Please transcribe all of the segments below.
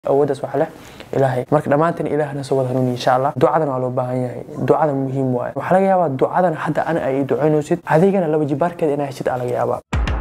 awooddaas wax leh ilaahay marka dhammaanteen ilaahna soo wada hanuuni insha allah ducadan waa loo baahan yahay ducadan muhiim waaye waxaa laga yaabaa ducadan hadda ana ay ducaynaysid adigana laba jibaarkeeda inaa heshid aa laga yaabaa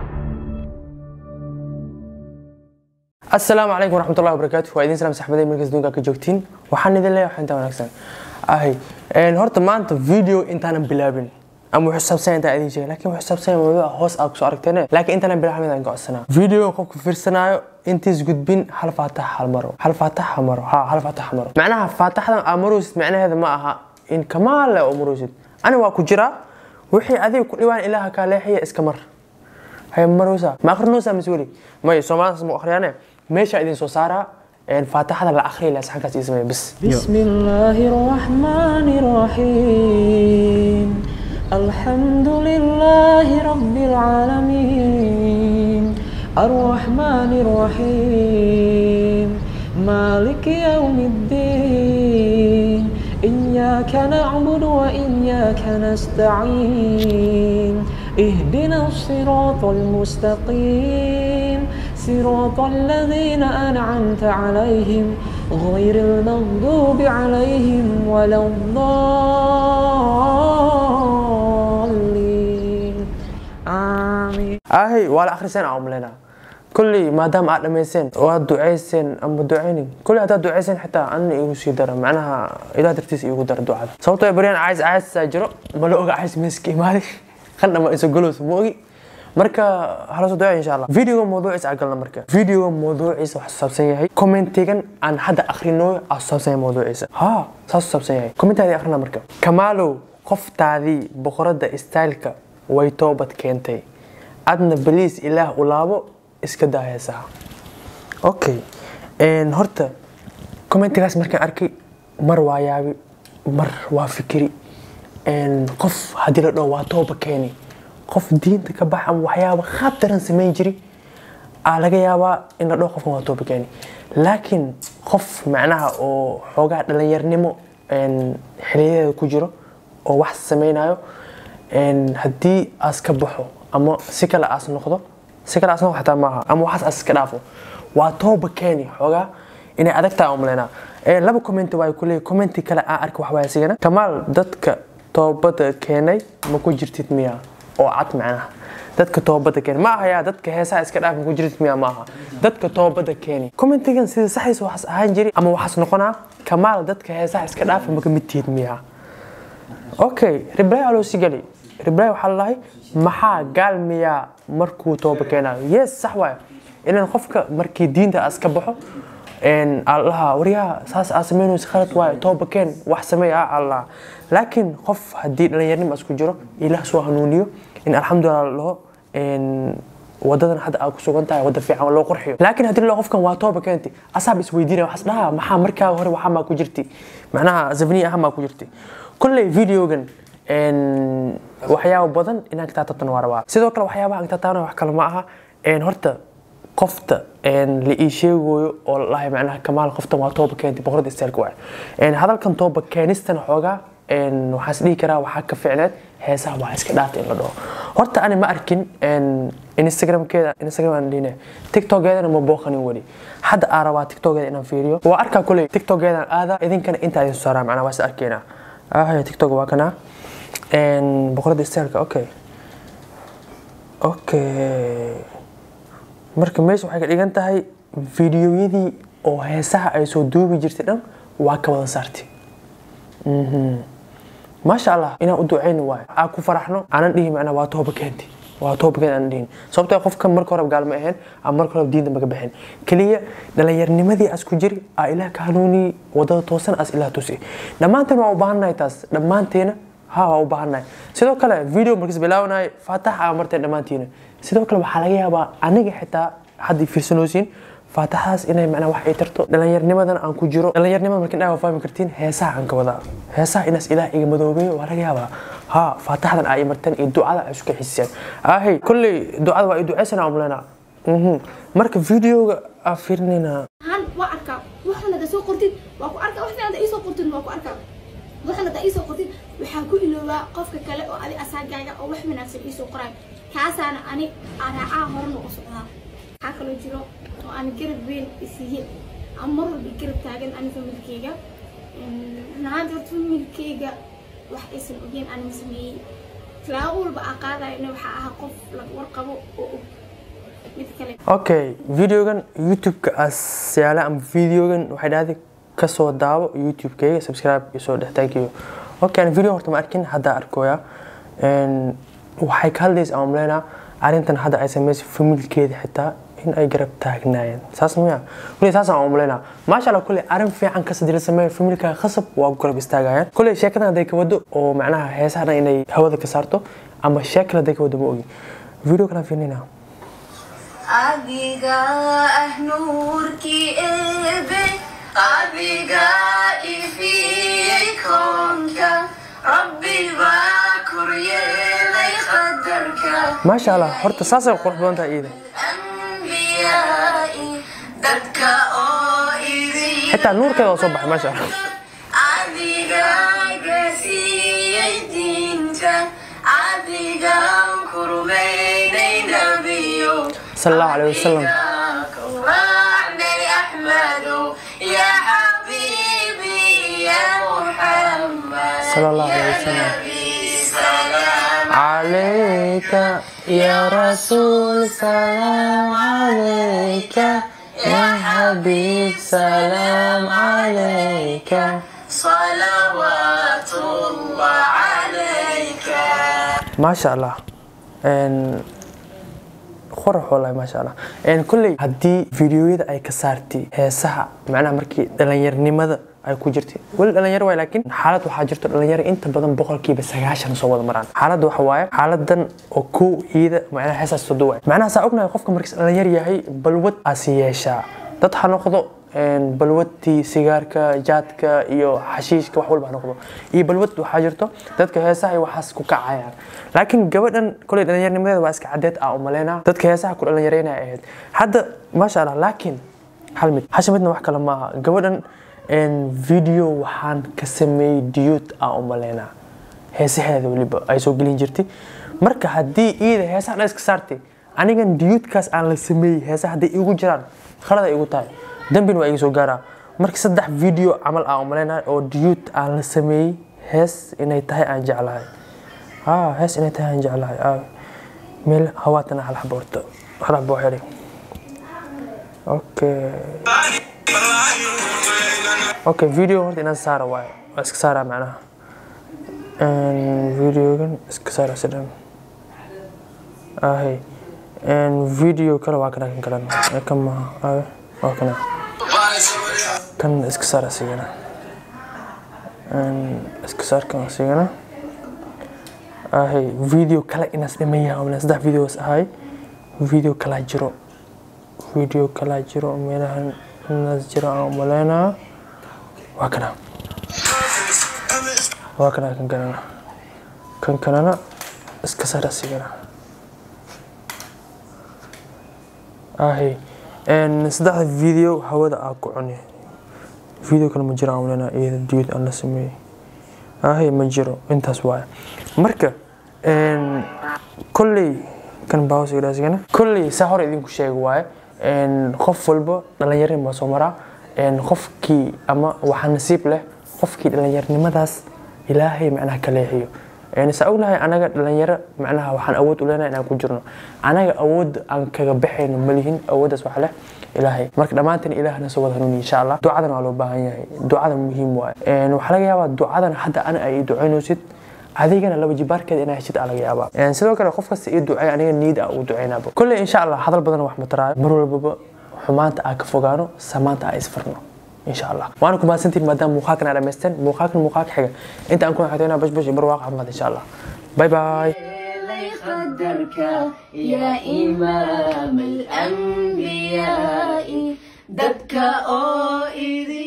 asalaamu calaykum waraxmatullahi wabarakaatu waa idin salaam saxbaday markas duunka ka joogtiin waxaan idin leeyahay waxinta wanaagsan ahay horta maanta video intaanan bilaabin ama wuxuu saabsan intaa idin sheegay laakiin wuxuu saabsan mawduuca hoos aad kusoo aragteen laakiin intaanan bilaabin idaan gocsanaa video qofku fiirsanaayo intiis gudbin hal faatax hal maro hal faatax ha maro ha hal faatax ha maro macnaha faataxdan aa maroosid macnaheeda ma aha in kamaal leh oo maroosid ani waa ku jiraa wixii adiga ku dhibaan ilaaha kaa leexiya iska mar هي مروسا ما اخر نوسا مسؤولي ما سومال اسمه اخريانه ماشي عايزين سو سارا فاتحه الاخري لا سحكاس اسمه بس بسم الله الرحمن الرحيم الحمد لله رب العالمين الرحمن الرحيم مالك يوم الدين إياك نعبد وإياك نستعين اهدنا الصراط المستقيم صراط الذين أنعمت عليهم غير المغضوب عليهم ولا الضالين آمين اهي ولا اخر سنه عملنا كل ما دام aad dhamayseen oo aad ducayseen ama ducaynin kulli haddaad ducayseen xitaa anna igu sii dara macnaha ilaah dartiisa igu dara ducada sababtoo ay baryaan cays caysaa jiro ma la oga cays meeska imaaday qandha ma iso galows ma ogi marka hala soo ducay insha allah videoga mawduuciisa aan galna marka videoga mawduuciisa waxaa saabsan yahay commentigan aan hadda akrinooyo aa saabsan yahay mawduuciisa ha saas saabsan yahay commentaadii akrina marka kamaalow qoftaadii boqorada styleka way toobad keentay adna baliis ilaah u laabo iska daa heesaha okay horta commentigaas markaan arkay mar waa yaabi mar waa fikiri qof haddii la dhaho waa tooba keeni qof diinta ka bax ama waxyaaba qaab daran samayn jiri aa laga yaabaa in la dhaho qofkan waa tooba keeni laakiin qof macnaha oo xoogaa dhalinyarnimo xiliyadeeda ku jiro oo wax samaynayo haddii aas ka baxo ama si kale aas noqdo si kale aas noqdo xataa maaha ama waxaas aas iska dhaafo waa tooba keeni xoogaa inay adag tahay umaleynaa laba commenti waa ku leeyahay commenti kale aan arka waxbaa isigana kamaal dadka toobada keenay ma ku jirtid miya oo cad macnaha dadka toobada keenay ma ahayaa dadka heesaha iska dhaaf ma ku jirtid miya ma aha dadka toobada keeni commentigan sida saxiis waxaas ahaan jiri ama waxaas noqonaa kamaal dadka heesaha iska dhaafa ma ka mid tihid miya okay reply aloo si gali reply waxaa lalahay maxaa gaal miyaa markuu tooba keenayo yes sax waay inaan qofka markii diinta as ka baxo allaha waryaha saas aa samaynaysa khalad waayo tooba keen wax sameey ah allah laakiin qof haddii dhallinyarnimo as ku jiro ilaah soo hanuuniyo in alxamdulilah la dhaho wadadan hadda aad ku sugan tahay wada fiican loo qurxiyo laakiin haddii la qofkan waa tooba keenti asaab isweydiinaya waxaas dhaha maxaa markaa hore waxaa maa ku jirti macnaha zafniya aha maa ku jirti kolley videogan waxyaabo badan inaan ka taataabtan waa rabaa sidoo kale waxyaabaha aan ka taataabana wax kale ma aha horta qofta la ii sheegayo oo lalahay macnaha kamaal qoftan waa tooba keentay boqorada isteelka waay hadalkan tooba keenistana xoogaa waxaan is dhihi karaa waxaa ka ficneed heesaha waa iska dhaafta in la dhaho horta ani ma arkin instagramkeeda instagram aan dhihine tiktokeedana ma booqanin weli hadda aan rabaa tiktokeeda inaan fiiriyo waa arkaa kuley tiktokeedaan aada idinkana intaa idin soo saaraa macnaa waa is arkeynaa ahaya tiktok waa kanaa boqorada isteelka okay okay marka meesha waxay ka dhigan tahay fiidiyoyadii oo heesaha ay soo duubi jirtay dhan waa ka wada saartay maasha allah inaan u ducayni waayo aa ku faraxno aanan dhihi macnaa waa tooba keenti waa tooba keenti aanan dhihin sababtoo qofka marka hore gaal ma ahayn ama marka hore diinta maga bixin keliya dhallinyarnimadii as ku jiri aa ilaah ka hanuuniyey wadada toosan as ilaah tusi dhammaanteen waa u baahannahay taas dhammaanteena ha waa u baahannahay sidoo kale video markiis bilaabanaya faatax aa marteen dhammaantiina sidoo kale waxaa laga yaabaa aniga xitaa hadda fiirsanoosin faataxaas inay macnaa wax ay tarto dhallinyarnimadan aan ku jiro dhallinyarnimada markin dhaa fahmi kartiin heesaha aan ka wadaa heesaha inaas ilaah iga madoobeeyo waa laga yaabaa ha faataxdan aa imarteen iyo ducada ay isku xisiseen ahey kolley ducada waa i ducaysanaa umleynaa marka videoga aa fiirinaynaa han waa arkaa waxaan hada soo qortid waa ku arkaa wax fiican hada iisoo qortid waa ku arkaa waxaan hada iisoo qortid waxaa ku iloobaa qofka kale oo adi asaagaaga oo wax wanaagsan iisoo qoraay kaasaana ani raacaa horena u socdaa waxaa kaloo jiro oo aan garab weyn isiiye aan mar walba garab taagan ani familkeyga nahaanta horta familkeyga wax aysan ogeen aan ma sameeyey tilaabo walba aan qaadayona waxaa ahaa qof laga warqabo oo og mid kale okay videogan youtube-ka asyaala ama videogan waxay dhahday kasoo daawo youtube-kayga subscribe iyo soo dhex thank you okay aan video horta ma arkin hadda arkooya Een, waxay ka hadlaysa aan umaleynaa arrintan hadda ay samaysay familkeeda xitaa in ay garab taagnaayeen saas miya kuley saas aan umaleynaa maasha allah kuley arrin fiican kas hadii la sameeyo familka khasab waa garab istaagayaan kuley sheekadan hadday ka wado oo macnaha heesaha dhan inay hawada ka saarto ama sheekal hadday ka wado ma ogi video kalaan fiirinayna adiga ah nuurkii eebe adiga ifiyey koonka rabbi baa koryeelay qadarka maasha allah horta saasay qurux badan tahay iida anbiyaai dadka oo idin xitaa nuurkeeda waa soo baxay maasha allah adiga gasiiyey diinta adigaan kurmaynay nabiyo sal allahu caleyhi wasalam كرعني أحمد يا حبيبي يا محمد صلى الله عليه وسلم. نبي سلام عليك يا رسول سلام عليك يا حبيب سلام عليك صلوات الله عليك ما شاء الله ان qurux wallahi maasha allah een kulley haddii fiidiyoyada ay ka saartay heesaha macnaha markii dhallinyarnimada ay ku jirtay weli dhalinyaro waay laakiin xaalad waxaa jirto dhalinyaro inta badan boqolkiiba sagaashan soo wada maraan xaaladda waxa waaye xaaladan oo kow iida macnaha heesaas todo waay macnaha saa ognahay qofka markiis dhalinyar yahay balwad aasi yeeshaa dad ha noqdo een, balwadtii sigaarka jaadka iyo xashiishka wax walba ha noqdo iyo balwad waxaa jirto dadka heesaha iyo waxaas ku kacayaan laakiin gabadhan koley dhallinyarnimadeeda waa iska cadeed ah umaleynaa dadka heesaha ku dhallinyareynaya ahayd hadda maasha allah laakiin hal mid hasha midna wax kale maaha gabadhan een, video waxaan ka sameeyey diyuud ah umaleynaa heesaheeda weliba ay soo gelin jirtay marka haddii iida heesaha dhan iska saartay anigan diyuudkaas aan la sameeyey heesaha hadday igu jiraan khalad ay igu tahay dambina waa iga soo gaaraa marka saddex video camal aan umaleynaa oo diyuud aan la sameeyey hees inay tahay aan jeclahay aa hees inay tahay aan jeclahay aa meel hawaatana hal xabo horta hal xabo oo xidhay okay okay video horta inaan saara waayo waa iska saaraa macnaha Een, videogan iska saara sidhan ahay Een, video kale waa kana kan kalena ee kan maaha aawe waa kana kan iska saara sigana Een, iska saar kan sigana ahay video kale inaas dhameeyaa umle saddex videos ahay video kalaa jiro video kalaa jiro meelahan inaas jiro aan umaleynaa waa kana waa kana kan kalena kan kalena iska saar asigana ahay Een, saddexda video hawada aa ku cuni video kale ma jiro aan umaleynaa iyada diyud aan la sameeyey ahay ma jiro intaas waaye marka een, kolley kan baawsigana kolley saa hore idinku sheegi waaye een, qof walba dhallinyarin baa soo maraa een, qofkii ama waxaa nasiib leh qofkii dhallinyarnimadaas ilaahay macnaha ka leexiyo Een, saa ognahay anaga dhalinyaro macnaha waxaan awood u leenahay inaan ku jirno anaga awood aan kaga baxayno malihin awooddaas wax leh ilaahay marka dhammaanteen ilaahna soo wada hanuuni insha allah ducadan waa loo baahan yahay ducada muhiim waaye Een, waxaa laga yaabaa ducadan hadda ana ay ii ducaynaysid adigana laba jibaarkeeda inaa heshid aa laga yaabaa Een, sidoo kale qof kasta ii duceey aniga niyada aa u duceynaaba kolley insha allah hadal badan wax mataraayo mar walbaba xumaanta aa ka fogaano samaanta aa isfarno insha allah waana ku mahadsantihin maadaama muuqaalkan aa dhamaysteen muuqaalkan muuqaalka xiga inta aan ku xigtayna bashbash iyo barwaaqo caafimaad insha allah bye bye لي قدرك يا إمام الأنبياء دبك أو إذ